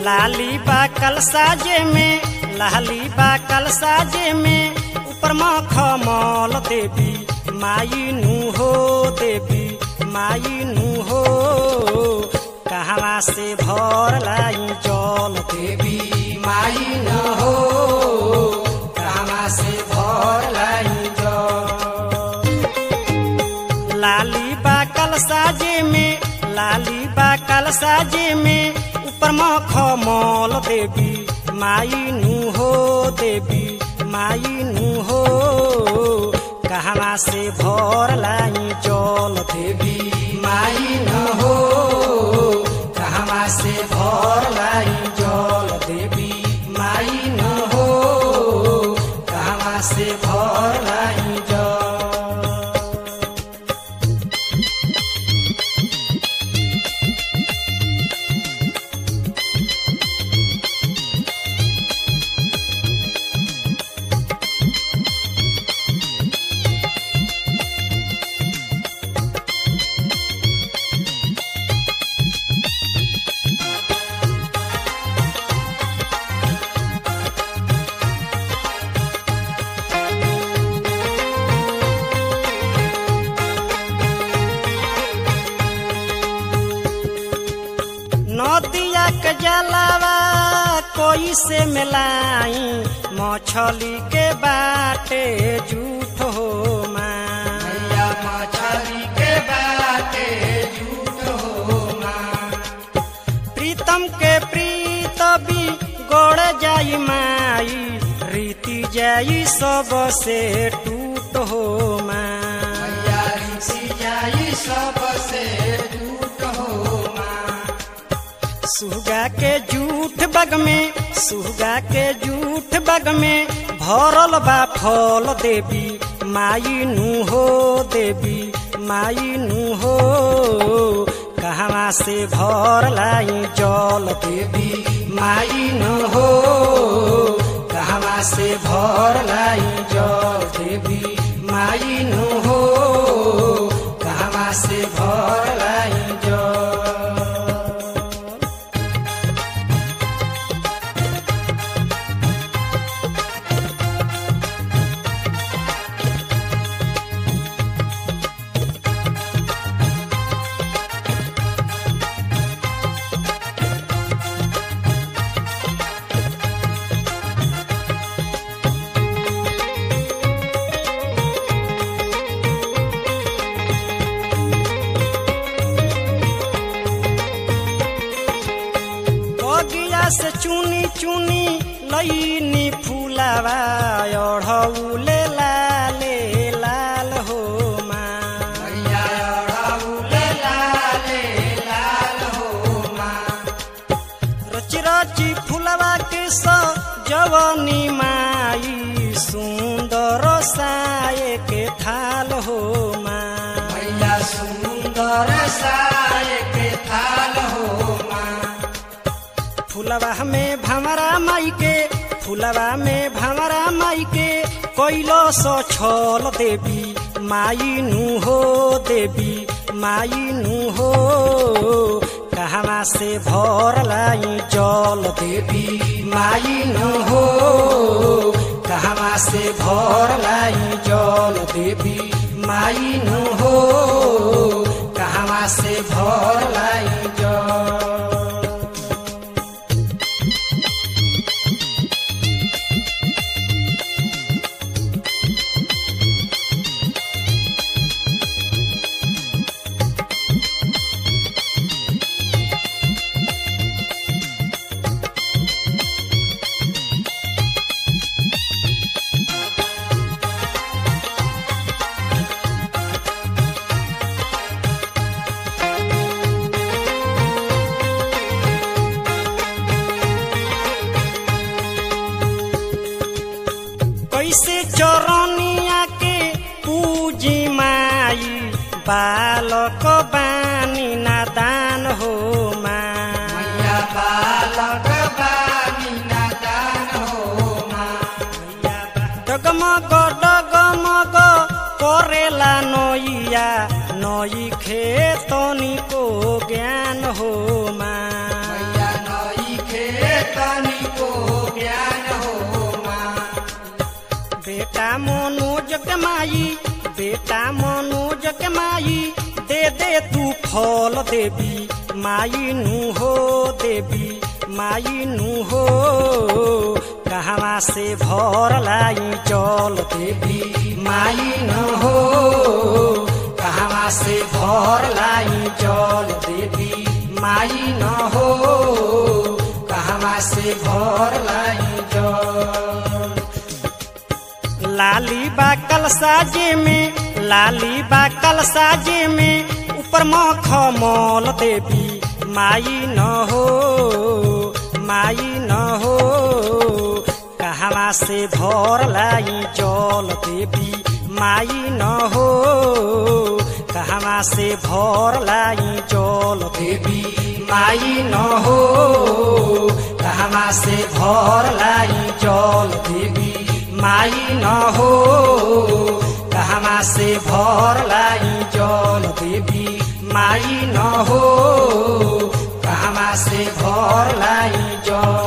लाली बा कल साजे में लाली बा कल साजे में ऊपर मखमल देवी माई नु हो देवी माई नु हो कहवा से भर लाई जल देवी माई नु हो कहवा से भर लाई जल लाली बा कल साजे में लाली बा कल साजे में ऊपर मखमल देवी माई नु हो देवी माई नु हो कहवा से भर लाई जल देवी माई नु हो कहवा से भर लाई जल देवी माई नु हो कहवा से भर लाई जल नदिया के जलावा कोई से मिलाई मछली के बाटे झूठ हो मैया मछली के बाटे झूठ हो प्रीतम के प्रीत भी गोड़ जाई माई रीति जाई सब से टूट हो माया रीति जाई सब से टूट हो सुगा के जूठ बग में सुगा के जूठ बग में भरल बा फल देवी माई नु हो देवी माई नु हो कहवा से भर लाई जल देवी माई नु हो कहवा से भर लाई जल देवी माई नु हो कहवा से भर लाई जल बगिया से चुनी चुनी लईनी फूलावा अढ़ौले लाले लाल हो रची रची फूलवा के जवनी माई सुंदर साये के थाल हो मैया सुंदर साये के थाल हो फुलवा में भमरा माई के फुलवा में भमरा माई के कैलो सो छल देवी माई नु हो देवी माई नु हो कहवा से भर लाई जल देवी माई नु हो कहवा से भर लाई जल देवी माई नु हो कहवा से भर लाई जल कैसे चरनिया के पूजी माई बालक बानी नादान हो माया बालक बानी नादान हो डगमग डगमग करेला नैया नई खेतनी को ज्ञान हो माया नई खे मनोज के माई बेटा मनोज के माई दे दे तू फल देवी माई नु हो देवी माई नु हो कहवा से भर लाई चल देवी माई न हो कहवा से भर लाई चल देवी माई न हो कहवा से भर लाई चल लाली बा कल साजे में लाली बा कल साजे में ऊपर मखमल देवी माई न हो माई न हो कहवा से भर लाई जल देवी माई न हो कहवा से भर लाई जल देवी माई न हो कहवा से भर लाई जल देवी माई न हो कहवा से भर लाई जल देवी माई न हो कहवा से भर लाई जल